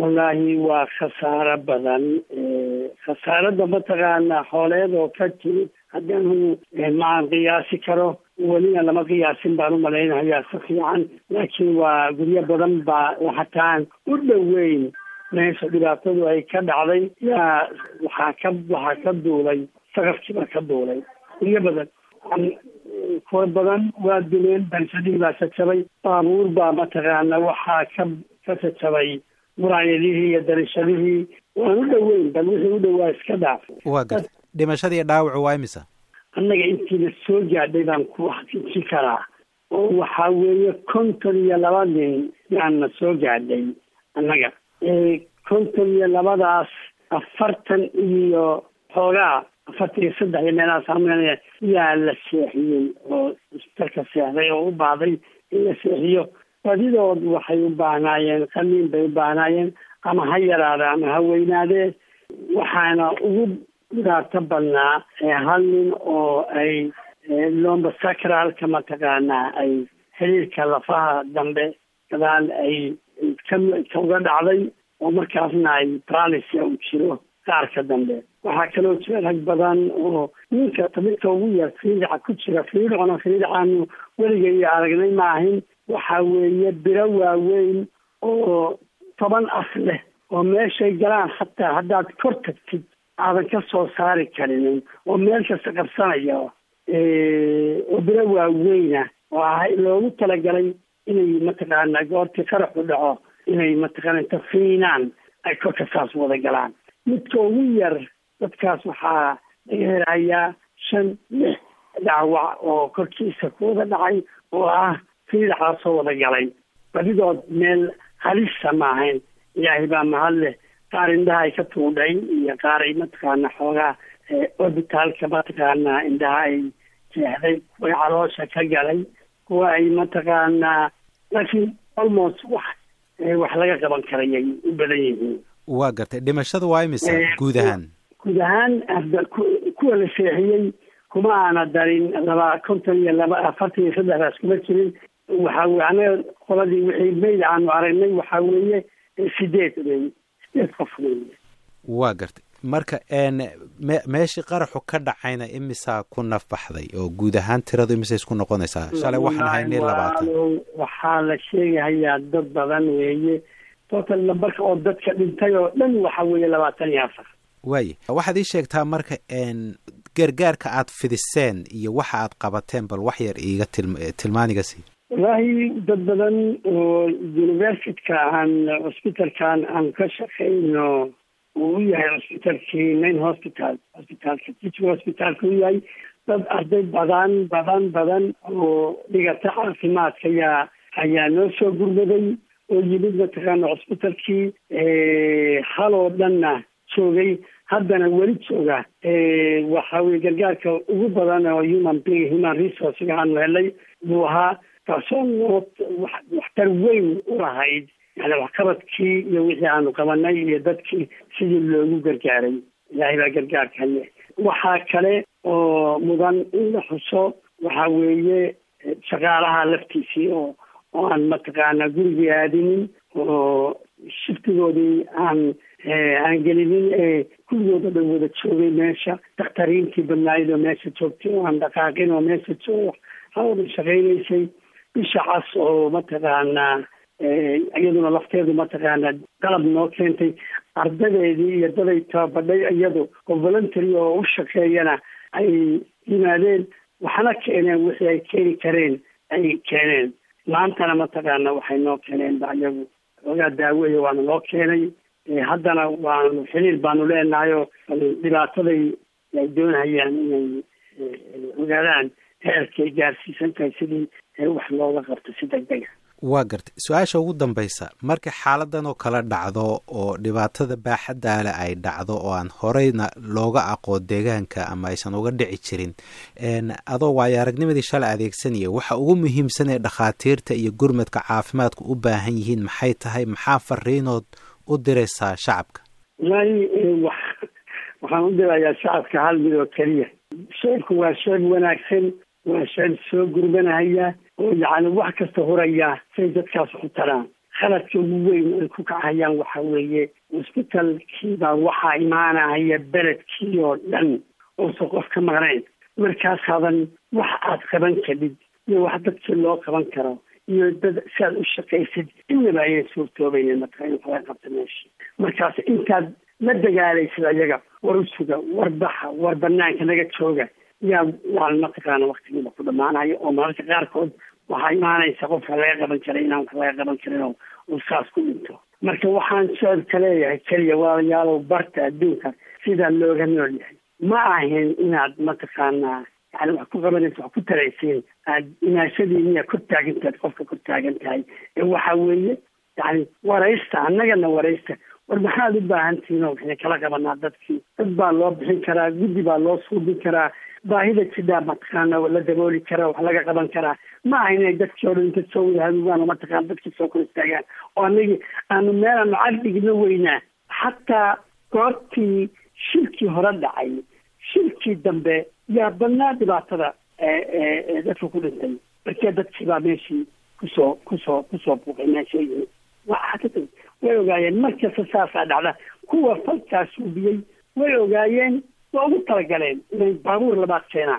wallaahi waa khasaaro badan khasaarada mataqaana xooleed oo ka timid haddanu maan qiyaasi karo welina lama qiyaasin baan u malaynayaa si fiican laakiin waa guryo badan baa hataan u dhoweyn meesha dhibaatadu ay ka dhacday yaa waxaa ka waxaa ka duulay saqafkiibaa ka duulay guryo badan kuwa badan waa duleen bansadii baa jajabay baabuur baa mataqaana waxaa ka ka jajabay muraayadihii iyo darishadihii waan u dhoweyn bal wixii u dhowaa iska dhaaf waa garta dhimashadii dhaawacu waa imisa annaga intiina soo gaadhay baan ku xaqiijin karaa oo waxaa weeye konton iyo laba nin yaana soo gaadhay annaga konton iyo labadaas afartan iyo xoogaa afartan iyo saddex iyo meelahaas amn yaa la seexiyey oo isbitalka seexday oo u baahday in la seexiyo badidood waxay u baahnaayeen qaniin bay u baahnaayeen ama ha yaraade ama ha weynaadee waxaana ugu dhibaato badnaa hal nin oo ay lomba sacralka mataqaanaa ay xiriirka lafaha dambe gadaal ay kauga dhacday oo markaasna ay bralisia u jiro qaarka dambe waxaa kaloo jira rag badan oo ninka tabirka ugu yar fiidica ku jira fiidicona fiidicaanu weliga iyo aragnay maahin waxa weeye biro waaweyn oo toban af leh oo meeshay galaan hataa haddaad kor tagtid aadan ka soo saari karinin oo meel kasta qabsanaya oo biro waaweyna oo ah loogu talagalay inay mataqaana goortii qaraxu dhaco inay mataqaana inta fiinaan ay korka saas wada galaan midka ugu yar dadkaas waxaa laga helayaa shan lix dhaawac oo korkiisa ku wada dhacay oo ah fiidaxaasoo wada galay badidood meel halisa maahayn ilaahay baa mahad leh qaar indhaha ay ka tuudhay iyo qaar ay mataqaana xoogaa orbitaalka mataqaana indhaha ay jeexday kuwa caloosha ka galay kuwa ay mataqaanaa laakiin almost wax wax laga qaban karayay u badan yihiin waa gartay dhimashada waa imisa guud ahaan guud ahaan kuwa la seexiyey kuma aana darin laba konton iyo laba afartan iyo saddexdaas kuma jirin waxa weye anaga qoladii wixii mayd aanu aragnay waxaa weeye sideed wey sideed qof wey waa gartay marka me meeshii qaraxu ka dhacayna imisaa ku nafbaxday oo guud ahaan tiradu imisay isku noqonaysaa shalay waxaan haynay labaatan waxaa la sheegahayaa dad badan weeye total nambarka oo dadka dhintay oo dhan waxa weeye labaatan iyo afar waaye waxaad ii sheegtaa marka gargaarka aad fidiseen iyo waxa aad qabateen bal wax yar iiga tilm tilmaaniga sii wallaahi dad badan oo universityka aan cusbitalkan aan ka shaqeyno uu u yahay cusbitalkii main hospital hosbitaalka teaching hospitalka u yahay dad arday badan badan badan oo dhigata caafimaadka ayaa ayaa noo soo gurmaday oo yimid mataqaana cusbitalkii haloo dhanna joogay haddana weli jooga waxa weye gargaarka ugu badan oo human being human resourcega aanu helay buu ahaa taasoo noo waxtar weyn u lahayd yani waxqabadkii iyo wixii aanu qabanay iyo dadkii sidii loogu gargaaray ilaahay baa gargaarka haye waxaa kale oo mudan in la xuso waxa weeye shaqaalaha laftiisii oo oo aan mataqaana gurigii aadinin oo shiftigoodii aan aan gelinin ee kulligooda dhan wada joogay meesha dakhtariintii badnaayid oo meesha joogtay oo aan dhaqaaqin oo meesha joog hawada shaqaynaysay bisha cas oo mataqaanaa iyaduna lafteedu mataqaana qalab noo keentay ardadeedii iyo daday tababadhay iyadu oo voluntary oo u shaqeeyana ay yimaadeen waxna keeneen wixii ay keeni kareen ay keeneen maantana mataqaana waxay noo keeneen ba iyagu xoogaa daaweya waana loo keenay haddana waanu xiriir baanu leenahay oo dhibaataday ay doonayaan inay ogaadaan heerkay gaarsiisan tahay sidii wax looga qabto si deg dega waa gartay su-aasha ugu dambaysa marka xaaladan oo kala dhacdo oo dhibaatada baaxaddaale ay dhacdo oo aan horeyna looga aqoon deegaanka ama aysan uga dhici jirin adoo waayo aragnimadii shalay adeegsanaya waxa ugu muhiimsan ee dhakhaatiirta iyo gurmadka caafimaadku u baahan yihiin maxay tahay maxaa fariinood u diraysaa shacabka wallaahi wax waxaan u dirayaa shacabka hal mid oo keliya sheebku waa sheeb wanaagsan waa sheeb soo gurmanahaya oo yacni wax kasta huraya say dadkaas ku taraan khaladka ugu weyn ay ku kacayaan waxa weeye cusbitalkiibaa waxaa imaanaya beledkii oo dhan oosan qof ka maqnayn markaasaadan wax aad qaban kadhid iyo wax dadkii loo qaban karo iyo dad si aad u shaqaysid inaba ayay suurtoobayeen marka in kala qabta meesha markaas intaad la dagaalaysid ayaga war usuga war baxa war banaanka naga jooga yaa waa mataqaana waktigiiba ku dhamaanayo oo mararka qaarkood waxaa imaanaysa qofka laga qaban karay inaan wax laga qaban karin oo uu saas ku dhinto marka waxaan socodka leeyahay keliya walaalayaalow barta adduunka sidaa looga nool yahay ma ahayn inaad mataqaanaa yani wax ku qabanaysa wax ku taraysiin aad inaashadiiniya kor taagantaad qofka kor taagan tahay ee waxa weeye yani waraysta annagana waraysta war maxaad u baahan tihiin oo waxay kala qabanaa dadkii dad baa loo bixin karaa guddi baa loo suubin karaa baahida jidhaa mataqaana la dabooli karaa wax laga qaban karaa ma aha inay dadkii o dhan inta soo wada hadugaan oo mataqaana dadkii soo kor istaagaan oo anagi aanu meelaanu cadhigna weynaa xataa goortii shirkii hore dhacay shirkii dambe yaa badnaa dhibaatada dadka ku dhintay markee dadkii baa meeshii kusoo kusoo kusoo buuqay meesha yimi waxaa way ogaayeen markasta saasaa dhacda kuwa falkaas ubiyey way ogaayeen waa ugu talagaleen inay baabuur labaad keenaan